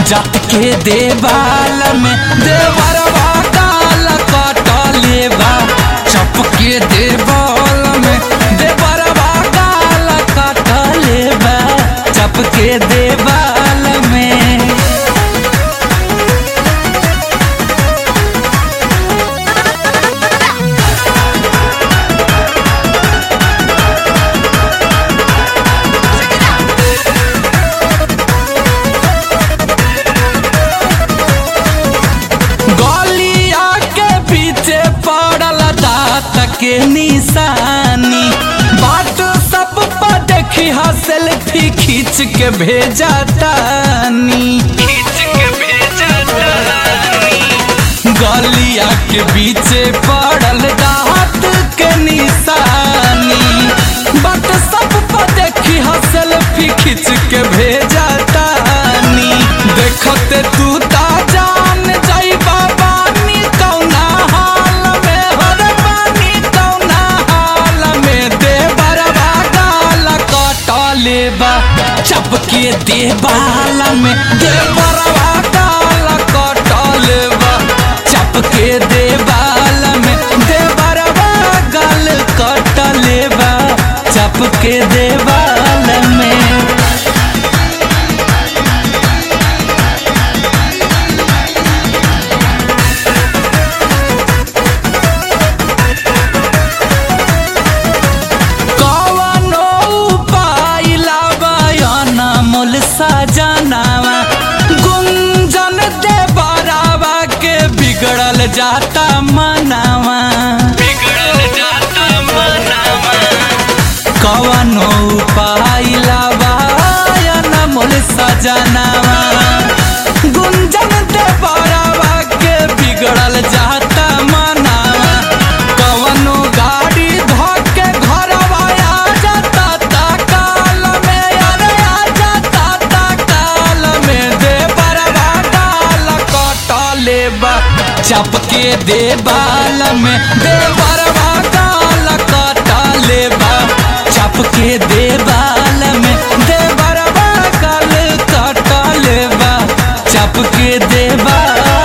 जात के देवाल में देवरवा काल कटले बा चप के देवाल में देवरवा काल कटले बा चप के देवाल में गलिया के पीछे पड़ल दात के निशानी बात सब पर देखी हा सेल्फी खींच के भेजा तानी गलिया के पीछे पड़ल दात के निशानी बात सब पर देखी हा सेल्फी खींच के भेजा तानी देखते तू ता जान जाई बाबा नी कौना हाल में हर पानी कौना हाल में दे बरवा गाल कटले बा चपके दे बाल में दे बरवा गाल कटले बा चपके दे बाल में दे बरवा गाल कटले बा चपके दे बाल में कवनो उपाय लावयन मोल सजनावा गुंजन दे बरावा के बिगड़ल जाता मनावा कवनो उपाय लावयन मोल सजनावा गुंजन दे बरावा के बिगड़ल जाता मनावा कवनो गाड़ी धोके घरवा आ जाता ता काल में अरे आ जाता ता काल में दे बरवा डाल कटले बा चपके दे बाल में दे बरवा डाल कटले बा चपके दे बा